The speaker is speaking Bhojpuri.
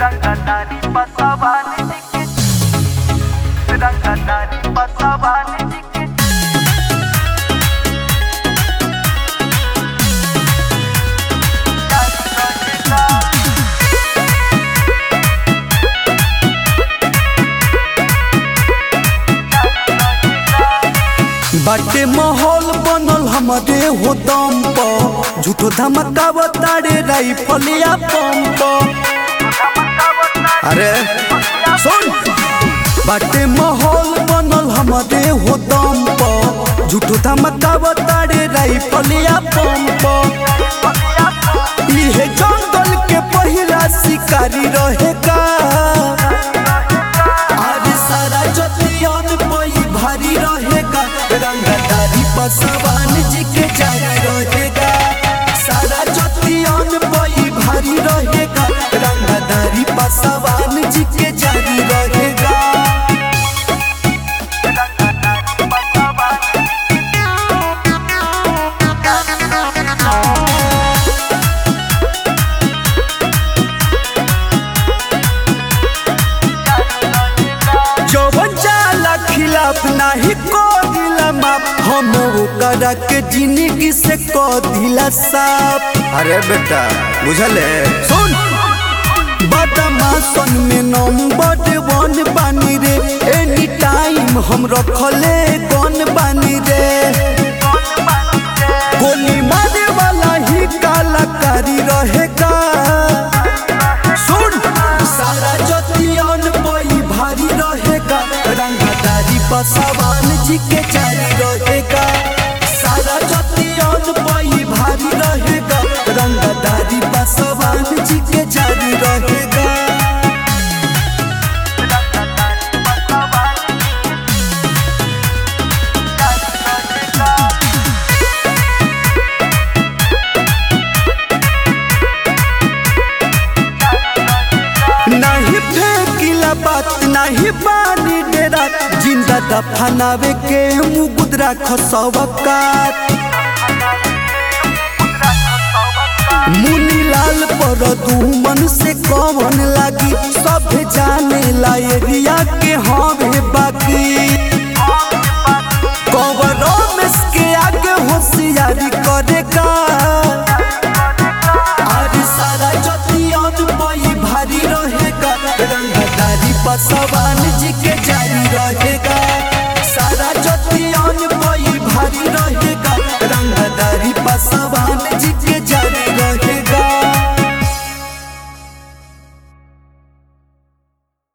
Ranggadari pasabani dikit Ranggadari pasabani dikit बाटे माहौल बनल हमारे हो दम पर झूठो धमका बताड़े राइफलिया पंप अरे सुन बाटे माहौल बनल हमारे हो दम पर झूठो धमका बताड़े राइफलिया पंप इहे जंगल के पहिला शिकारी रहेगा आज सारा जतियन पई भारी रहेगा रंगदारी पसवान जी के जारी रहेगा सारा जतियन पई भारी रहेगा रंगदारी पसवान जी के जारी रहेगा जवन जाला खिलाफ नाही को दिला माप हम ओकरा के जिंदगी से को दिला साफ अरे बेटा बुझले सुन बदमाशन में नंबर वन बानी रे एनी टाइम हम रखले गन बानी रे गोली मारे वाला ही कलाकारी रहेगा सुन सारा जतियन पई भारी रहेगा रंगदारी पसवान जी के जारी रहेगा सारा जतियन पई भारी रहेगा रंगदारी पसवान जी के जारी रहेगा नहीं फेंकिला बात नहीं पानी डेरा जिंदा दफनावे के मुगुदरा खसवकात मुनी लाल पर दुमन से कौन लागी सब जाने ला एरिया के हवे बाकी कवरों में के आगे होशियारी करेगा आज सारा जतियन पई भारी रहेगा रंगदारी पसवा